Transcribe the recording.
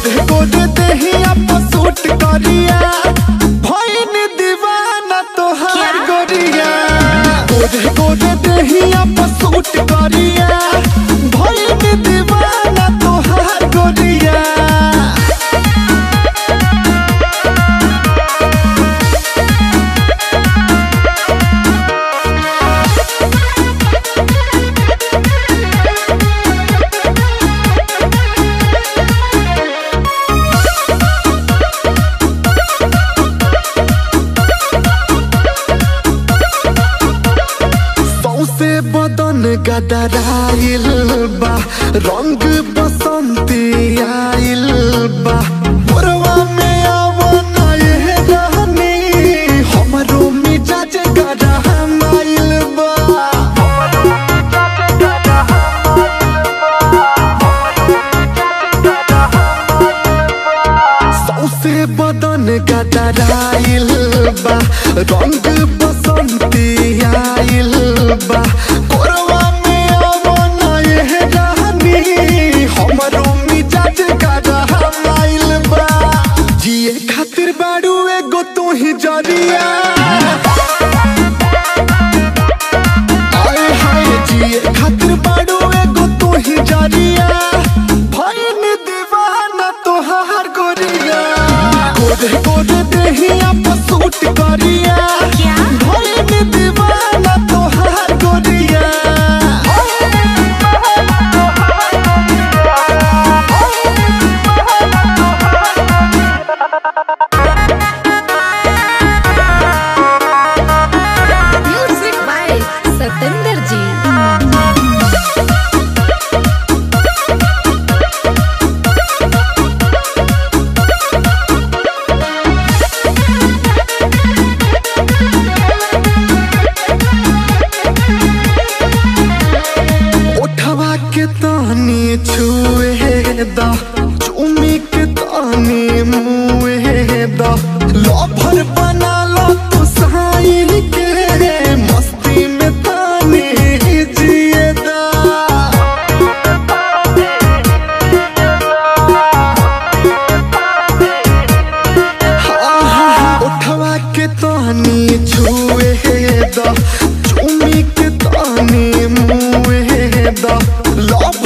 गोदे गोदे देहिया पर सूट करिया भइल दीवाना तोहार गोरिया गोदे गोदे देहिया पर सूट करिया भइल दीवाना तोहार गोरिया सौसे बदन गदराइल बा रंग बसंती आइल बा मोरवा में आवना ये रहनी हमरो मिजाज गरमाइल बा सौसे बदन गदराइल बा रंग बसंती आइल बा कोरवा में आवना ये रहनी हमरो मिजाज गरमाइल बा जिए खातिर बाड़ू एगो तू ही जरिया आए हाय जिए खातिर बाड़ू एगो तू ही जरिया भइल दीवाना तोहार गोरिया गोदे गोदे देहिया पर सूट करिया क्या? भइल दीवाना तोहार गोरिया म्यूजिक बाय सतेंद्र जी उठवा के तानी छुए दा चुमी के तानी मुए दा लभर बना लो तू साइन के मस्ती में तानी जिए दा उठवा के तानी छुए दा चुमी के तानी मुए दा लभ